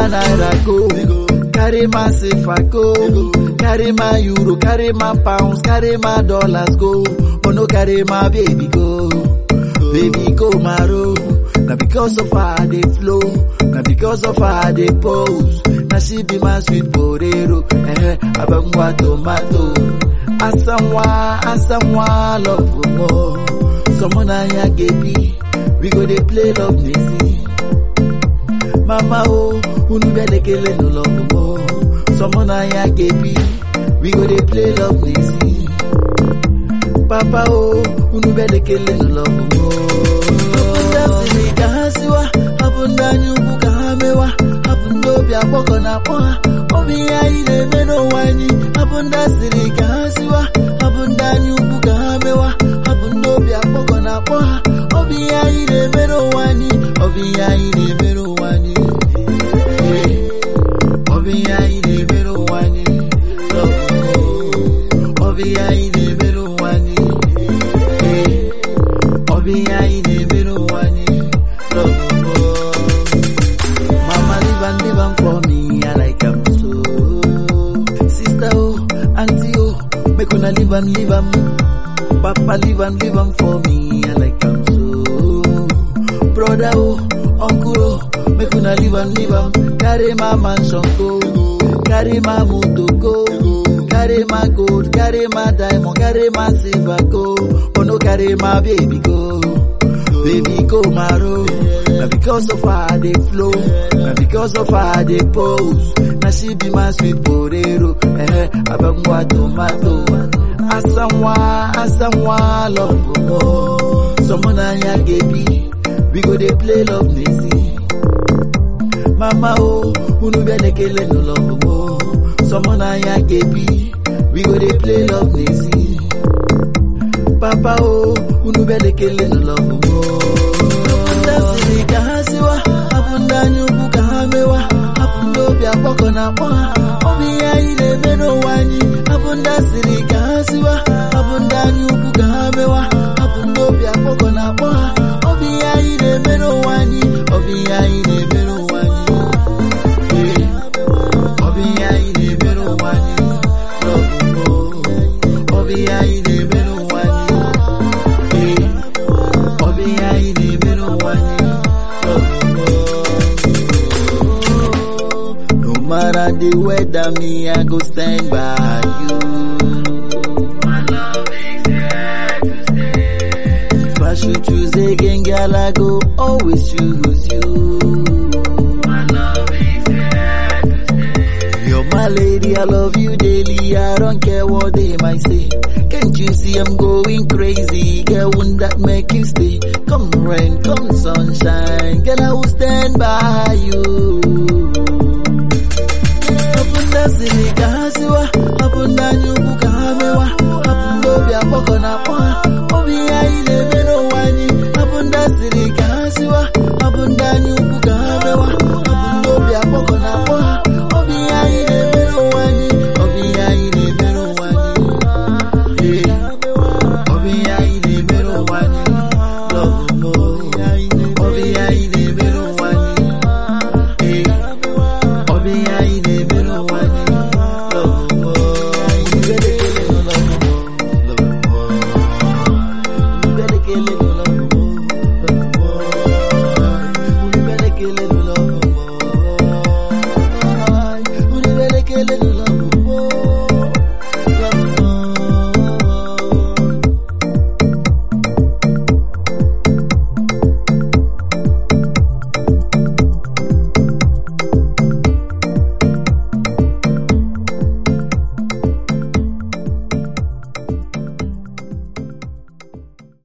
my naira go, carry my sefa go, carry my euro, carry my pounds, carry my dollars go, but no carry my baby go. Baby go maro, na because of her they flow, na because of her they pose. Na she be my sweet potato, eh, abangwa tomato. Asamwa, asamwa, love more. Someone I get we go dey play love nisi. Mama oh, unu belekele no love more. Someone I get we go dey play love nisi. Papa oh, unu belekele no love more. Ndasiri ka ha siwa, hapụ ndị anya ukwu ka ha mewa, hapụ ndị obi akpọkọ na akpọ ha, obi ihe anyị na-eme n'ụwa anyị, hapụ ndị asịrị ka ha siwa, hapụ ndị anya ukwu ka ha mewa, hapụ ndị obi akpọkọ na akpọ ha, obi ihe anyị na-eme n'ụwa anyị, obi ihe anyị na-eme n'ụwa anyị. Obi ihe anyị na-eme n'ụwa anyị, obi ihe anyị na-eme n'ụwa anyị. Obi ihe anyị na-eme n'ụwa anyị. Mama live and live am for me, I like am so. Sister oh, auntie oh, make una live and live am. Papa live and live am for me, I like am so. Brother oh, uncle oh, make una live and live am. Carry my mansion go, carry my motor go, carry my gold, carry my diamond, carry my silver go. Oh no, carry my baby go. Baby go maro. Na because of her they flow. Na because of her they pose. Na she be my sweet potato. Eh, abangwa tomato. Asamwa, asamwa, love more. Someone anya gebi. We go dey play love nisi. Mama oh, unu belekele no love more. Someone anya gebi. We go dey play love nisi. Papa oh, unu belekele no love more. Ndasiri ka ha siwa, hapụ ndị anya ukwu ka ha mewa, hapụ ndị obi akpọkọ na akpọ ha, obi ihe anyị na-eme n'ụwa anyị, hapụ ndị asịrị ka ha siwa, hapụ ndị anya ukwu ka ha mewa, hapụ ndị obi akpọkọ na akpọ ha, obi ihe anyị na-eme n'ụwa anyị, obi ihe anyị na-eme n'ụwa anyị. Yeah. Obi ihe anyị na-eme n'ụwa anyị, love more. Obi ihe anyị na-eme n'ụwa anyị. Yeah. Obi ihe anyị na-eme n'ụwa anyị, love more. No matter the weather, me I go stand by you. My love is here to stay. If I should choose again, girl, I go always choose you. My love is here to stay. You're my lady, I love you daily. I don't care what they might say. Can't you see I'm going crazy? Girl, wouldn't that make you stay? Come rain, come sunshine, girl, I will stand by you. Abunda siri ka ha siwa, abunda nyukwu ka ha mewa, abunda obi akpọkọ na akpọ ha, obi ihe anyị na-eme n'ụwa anyị, abunda siri ka ha siwa, abunda nyukwu ka ha mewa, abunda obi akpọkọ na akpọ ha, obi ihe anyị na-eme n'ụwa anyị, obi ihe anyị na-eme n'ụwa anyị. Yeah. Obi ihe anyị na-eme n'ụwa anyị.